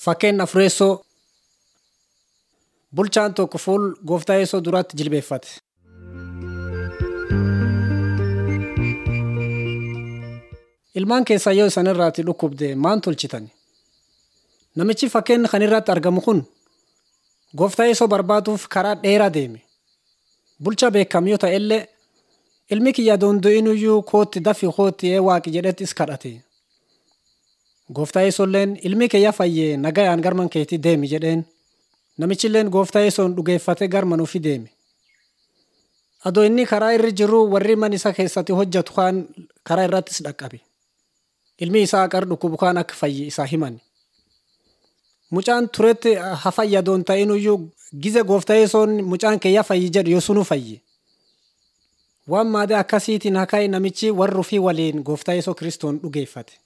Fakkeen Afureessoo Bulchaan tokko fuul gooftaa Yesuus duratti jilbeeffate. Ilmaan keessaa yoo isan irraati dhukkubde maan tolchitan? Namichi fakkeen kan irratti argamu kun gooftaa Yesuus barbaaduuf karaa dheeraa deeme. Bulchaa beekam yoo ta'e illee ilmi kiyya doondo'inuyyuu kootti dafii kootti ee waaqi jedhettis kadhate. Gooftaa Yesuulleen ilmi kiyya fayyee nagayaan garman keetii deemi jedheen. Namichilleen gooftaa Yesuun dhugeeffatee garman ofii deeme. Adoo inni karaa irra jiru warri mana isa keessatti hojjetu kaan karaa irrattis dhaqqabe. Ilmi isaa qar dhukkubu kaan akka fayye isaa himan. Mucaan turetti ha fayyadoon ta'inuyyuu gize gooftaa Yesuun mucaan kiyya fayyi jedhu yoosunu fayye. Waan maadee akkasiitiin hakai namichi warri ofii waliin gooftaa Yesuus kiristoon dhugeeffate.